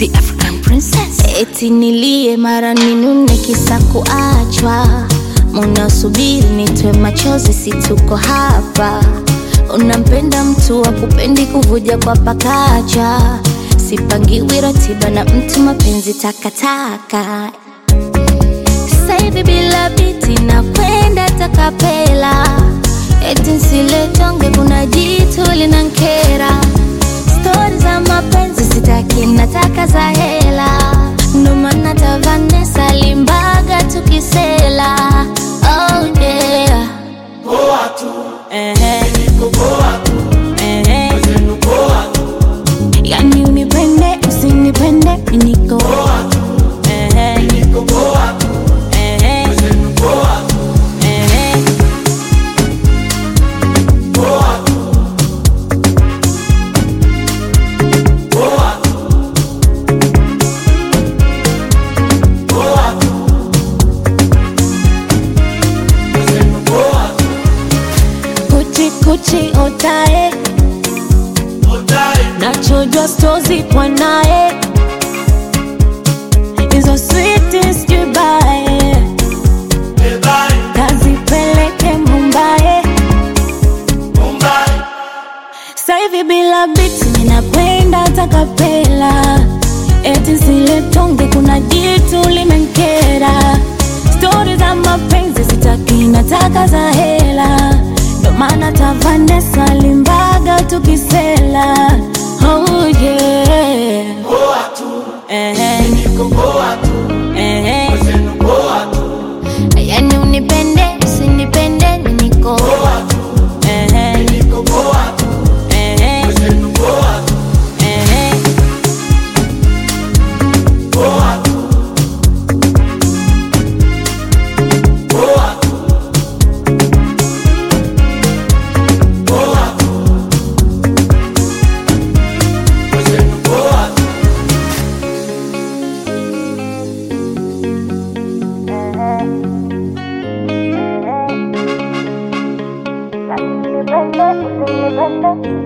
the African princess. Eti nilie mara ninune kisa kuachwa, munasubiri nitwe machozi, si tuko hapa. Unampenda mtu wa kupendi kuvuja kwa pakacha, sipangiwi ratiba na mtu, mapenzi takataka. Sasa hivi bila biti na kwenda takapela, eti nsiletonge, kuna jitu linankera. Stori za mapenzi sitaki, nataka za hela, ndo maana ta Vanessa Limbaga tukisela. Oh yeah. Ehe. Ehe. Yani unipende usinipende mi niko Ehe. Ehe. Ehe. Kuchi kuchi otae nachojwa stozi kwa naye hizo switi sijubae kazipeleke Mumbai Sasa hivi bila biti ninakwenda takapela, eti zile tonge, kuna jitu limenkera. Stori za mapenzi sitaki, nataka za hela, ndo maana ta Vanessa Limbaga tukisela. Oh yeah. Ehe. Ehe. Yani unipende usinipende mi niko Ehe. Ehe. Ehe. Usinipende, usinipende